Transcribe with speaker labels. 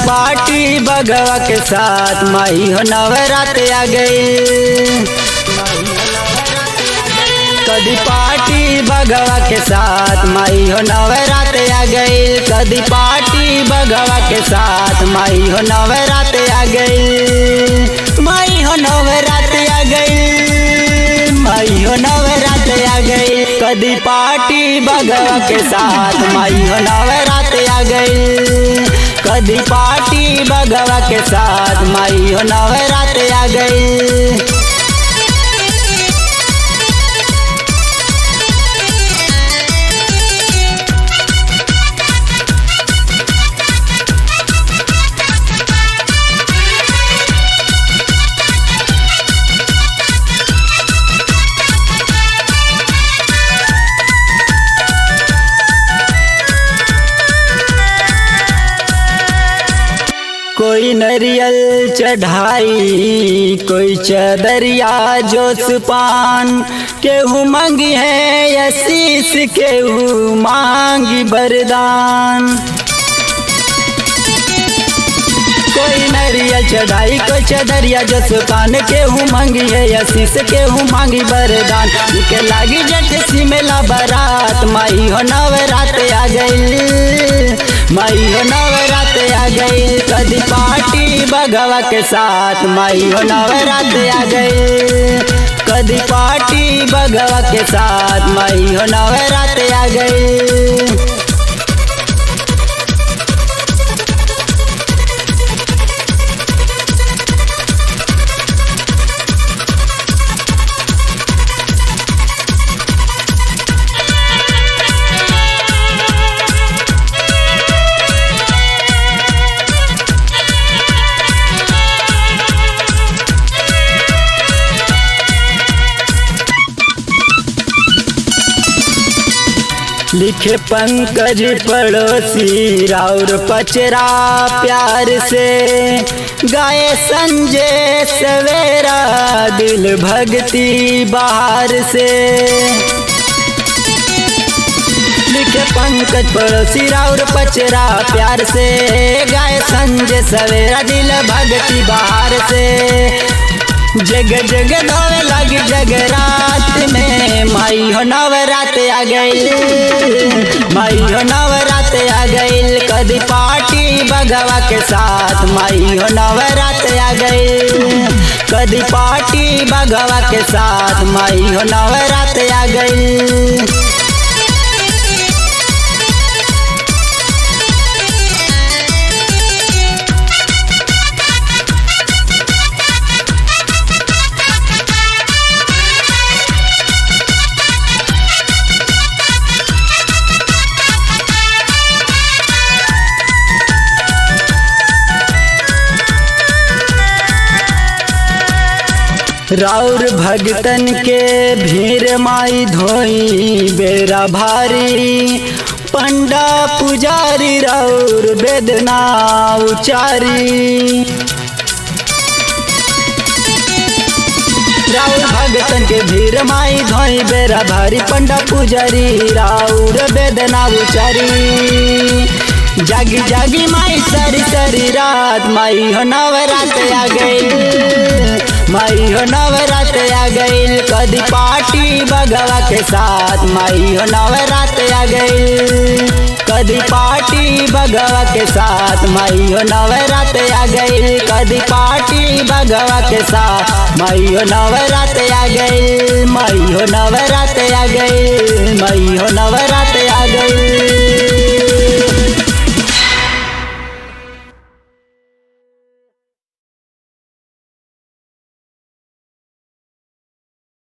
Speaker 1: party बगवा के साथ माई हो नवरात आ गई कदी पार्टी बगवा के साथ माई हो नवरात आ गई कदी पार्टी बगवा के साथ माई हो नवरात आ गई माई हो नवरात आ गई माई हो नवरात आ गई कदी पार्टी बगवा के साथ माई हो नवरात आ गई कदी पार्टी बगवा के साथ माई हो नवरात आ गई कोई नरियल चढ़ाई कोई चदरिया जोस पान केहू मांगी है यशीस केहू मांगी बरदान कोई नरियल चढ़ाई कोई चदरिया जोस पान केहू मांगी है यशीस केहू मांगी बरदान के लागी जट सिमेला बारात माई हो नवरात आ गई माई हो नवरात आ गई कदी पार्टी बगवा के साथ माई हो नवरात आ गई कदी पार्टी बगवा के साथ माई हो नवरात आ गई लिखे पंकज पड़ोसी राउर पचरा प्यार से गाए संजय सवेरा दिल भक्ति बाहर से लिखे पंकज पड़ोसी राउर पचरा प्यार से गाए संजय सवेरा दिल भक्ति बाहर से जग जग नवे लगी जगरात में माई हो नवरात आ गई माई हो नवरात आ गई कदी पार्टी बगवा के साथ माई हो नवरात आ गई कदी पार्टी बगवा के साथ माई हो नवरात आ गई राउर भगतन के भीड़ माई धोई बेरा भारी पंडा पुजारी राउर वेदना उचारी राउर भगतन के भीड़ माई धोई बेरा भारी पंडा पुजारी राउर वेदना उचारी जागी जागी माई सरी सरी रात माई हो नवरात आ गई माई हो नवरात आ गई कदी पार्टी बगवा के साथ माई हो नवरात आ गई कदी पार्टी बगवा के साथ माई हो नवरात आ गई कदी पार्टी बगवा के साथ माई हो नवरात आ गई माई हो नवरात आ गई माई हो